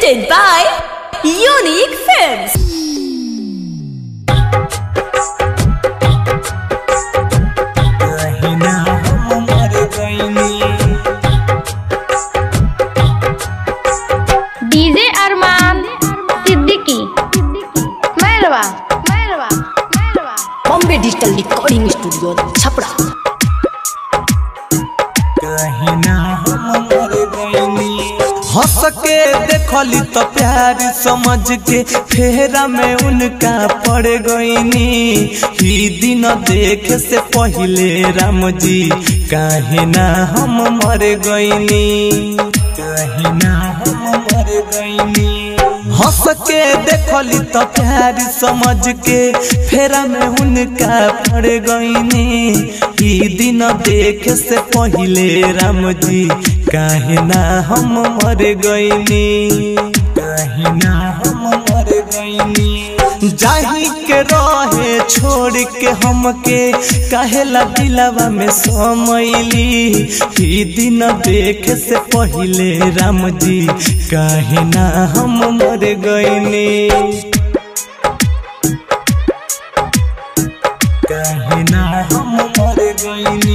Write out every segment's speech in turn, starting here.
Presented by Unique Films. कहिना हम मर गइनी DJ Arman Siddiqui Mairwa Mairwa Mairwa Bombay digital recording studio Chhapra कहिना हम मर गइनी हंस के देखली तो प्यार समझ के फेरा में उनका पड़ गईनी ही दिन देखे से पहले राम जी काहे ना हम मर गईनी काहे ना हम मर गईनी हंस के देखली तो प्यार समझ के फेरा में उनका पड़ गईनी ई दिन देखे से पहले राम जी काहे ना हम मर गईनी काहे ना हम मर गईनी जाही के रहे छोड़ के हमके काहेला दिलावा में समैली ई दिन देखे से पहले राम जी काहे ना हम मर गईनी काहे ना हम मर गईनी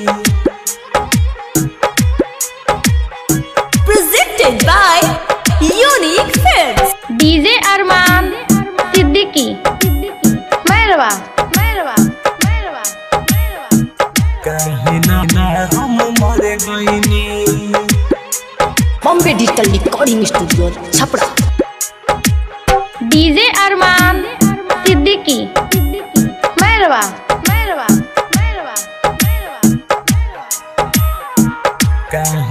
Presented by Unique Films. DJ Arman Siddiqui Mairwa Mairwa Mairwa Mairwa काहे ना ना हम मर गईनी Bombay digital recording studio Chhapra DJ Arman Siddiqui Mairwa Mairwa Mairwa Mairwa काहे